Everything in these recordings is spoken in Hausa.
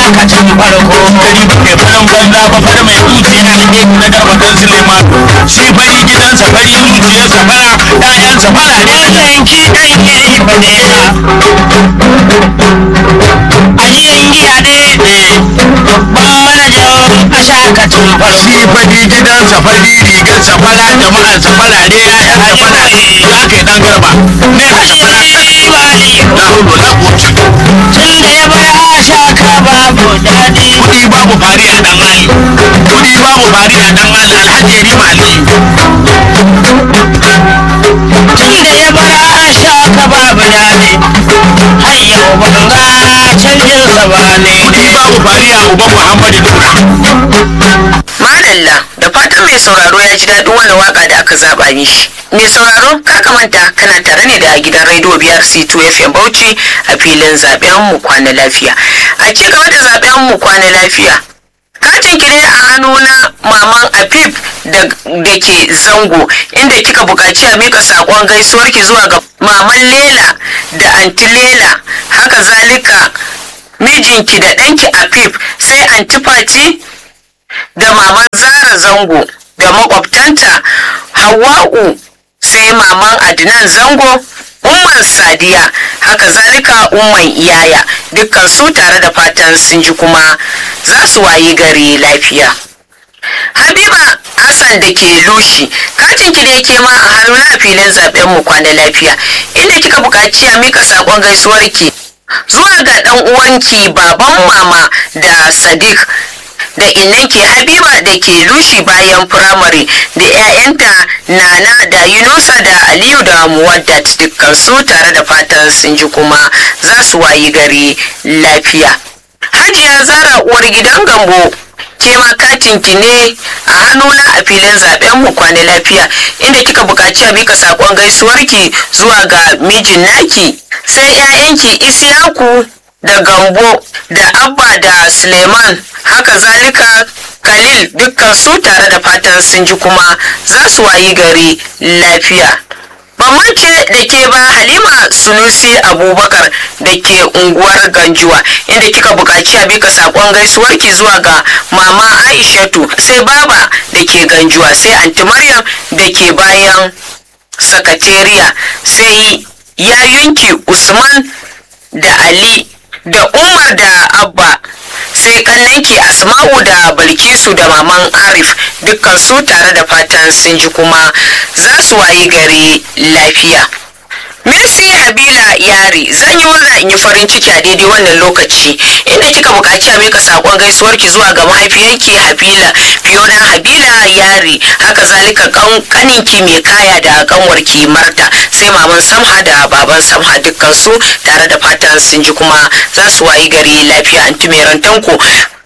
lokacin farko gari ba kai farin banza ba fara mai zuciya ne ke na garba dan Suleiman shi fari gidansa fari zuciyarsa fara ƴaƴansa fara ne wannan ki dan yayi badera ajiyan giya ne babban manajan ashakacin farko shi fari gidansa fari rigarsa fara jama'arsa fara ne ƴaƴansa fara ne za ka yi dan garba ne ka fara bali la hulu la quwwata tun da ya bar ashaka babu daɗi kudi babu fari a dan ali kudi babu fari a dan ali alhaji rima aliyu tun da ya bar ashaka babu daɗi har yau ban ga canjin sa ba ne kudi babu fari a uban muhammadu nura Madalla da fatan mai sauraro ya ji daɗin wannan waka da aka zaɓa mishi. Mai sauraro kar ka manta kana tare ne da gidan rediyo biyar C2 FM Bauchi a filin zaɓen mu kwana lafiya. A ci gaba da zaɓen mu kwana lafiya. Katin ki ne a hannu na maman Afif da da ke zango inda kika buƙaci a mika saƙon gaisuwar ki zuwa ga maman Lela da anti Lela haka zalika mijinki da ɗanki Afif sai anti Fati da maman zara zango da makwabtanta hawa'u sai maman adnan zango umman sadiya haka zalika umman iyaya dukkan su tare da fatan sun ji kuma za su wayi gari lafiya habiba hassan da ke lushi katin ki ne ke ma a hannu na filin zaben mu kwana lafiya inda kika buƙaci a mika saƙon gaisuwarki zuwa ga ɗan uwanki baban mama da sadiq da innanki habiba da ke lushi bayan firamare da 'ya'yanta nana da yunusa da aliyu da muwaddat dukkan su tare da fatan sun ji kuma za su wayi gari lafiya hajiya zara uwar gidan gambo ke ma katin ki ne a hannuna a filin zaben mu kwana lafiya inda kika buƙaci a mika saƙon gaisuwarki zuwa ga mijin naki sai 'ya'yanki isiyaku da gambo da abba da suleiman haka zalika khalil dukkan su tare da fatan sun ji kuma za su wayi gari lafiya Bamance da ke ba Halima Sunusi Abubakar da ke unguwar Ganjuwa inda kika buƙaci a bika saƙon gaisuwarki zuwa ga Mama Aishatu sai Baba da ke Ganjuwa sai Anti Maryam da ke bayan sakatariya sai yayunki Usman da Ali da Umar da Abba sai kannanki Asma'u da Balkisu da Maman Arif dukkan su tare da fatan sun ji kuma za su wayi gari lafiya. Mercy Habila Yari zan yi murna in yi farin ciki a daidai wannan lokaci inda kika buƙaci a mika saƙon gaisuwarki zuwa ga mahaifiyarki Habila Fiona Habila Yari haka zalika kan kaninki mai kaya da kanwarki Marta sai maman Samha da baban Samha dukkan su tare da fatan sun ji kuma za su wayi gari lafiya anti mai rantanku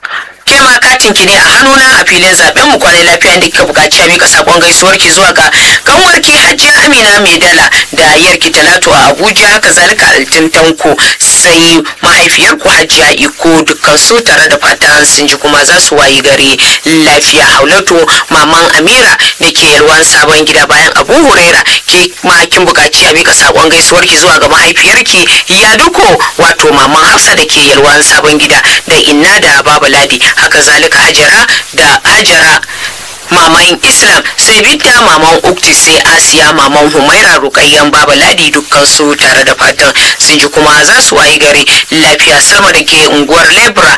ke ma katin ki ne a hannuna a filin zaben mu kwanai lafiya da kika buƙaci a mika sakon gaisuwar ki zuwa ga kanwarki Hajiya Amina Maidala da yarki Talatu a Abuja haka zalika altin tanko sai mahaifiyar ku Hajiya Iko dukkan su tare da fatan sun ji kuma za su wayi gari lafiya Haulatu maman Amira da ke yalwan sabon gida bayan Abu Huraira ke ma kin buƙaci a mika sakon gaisuwar ki zuwa ga mahaifiyarki Yaduko wato maman Hafsa da ke yalwan sabon gida da Inna da Baba Ladi haka zalika hajara da hajara maman islam sai bidda maman ukti sai asiya maman humaira rukayyan baba ladi dukkan su tare da fatan sun ji kuma za su wayi gari lafiya sama da ke unguwar lebra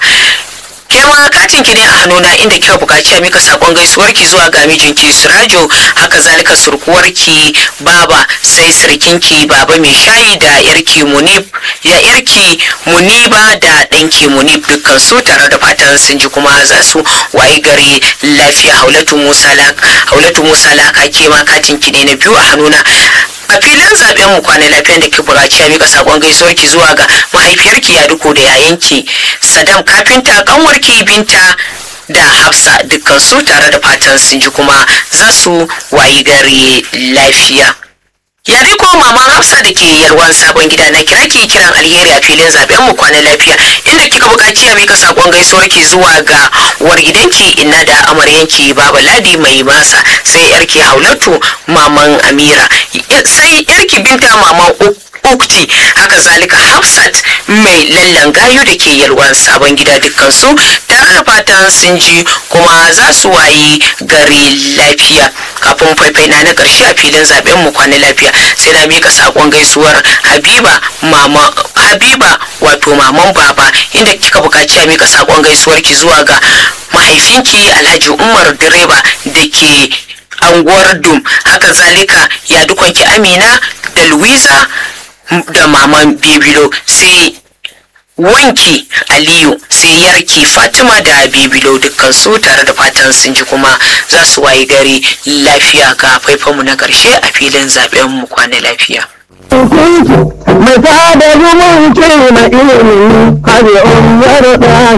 ke ma katin ki ne a hannuna inda kika buƙaci a mika sakon gaisuwar ki zuwa ga mijinki Surajo haka zalika surkuwar ki baba sai sirkinki baba mai shayi da yarki Munib ya yarki Muniba da ɗanki Munib dukkan su tare da fatan sun ji kuma za su wayi gari lafiya Haulatu Musa Laka Haulatu Musa Laka ke ma katin ki ne na biyu a hannuna a filin zaben mu kwana lafiyan da ke buƙaci a mika sakon gaisuwar ki zuwa ga mahaifiyarki ya duko da yayanki sadam kafinta kanwarki binta da hafsa dukkan su tare da fatan sun ji kuma za su wayi gari lafiya yari ko maman hafsa da ke yalwan sabon gida na kira ki kiran alheri a filin zaben mu kwana lafiya inda kika buƙaci a mika sakon gaisuwar ki zuwa ga uwar gidanki inna da amaryanki baba ladi mai masa sai yarki haulatu maman amira sai yarki binta maman ukti haka zalika hafsat mai lallan gayu da ke yalwan sabon gida dukkansu tare da fatan sun ji kuma za su wayi gari lafiya kafin faifai na na karshe a filin zaben mu kwana lafiya sai na mika sakon gaisuwar habiba mama habiba wato maman baba inda kika bukaci a mika sakon gaisuwar ki zuwa ga mahaifinki alhaji umar direba da ke anguwar dum haka zalika ya dukanki amina da louisa da maman bibilo sai wanki aliyu sai yarki fatima da bibilo dukkan su tare da fatan sun ji kuma za su wayi gari lafiya ga faifanmu na karshe a filin zaben mu kwana lafiya mai da zumunci na ilimi har umar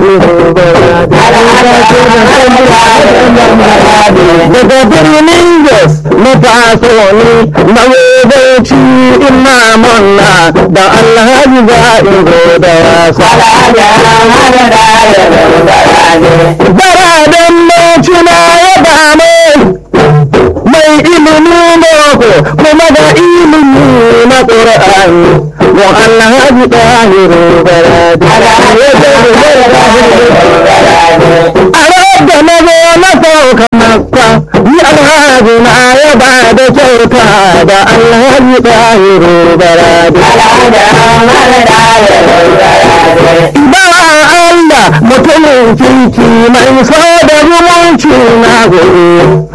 daga birnin jos na taso ne na wudanci imamun na da alhaji za in zo da wasa baraden mocina ya dame mai ilimi boko kuma da ilimi na ƙur'ani wa alhaji ɗahiru barade a da na zo na sauka makka ni alhaji na ya ba da kyauta da alhaji ɗahiru barade ba Allah mutumin kirki mai so da zumunci na gobe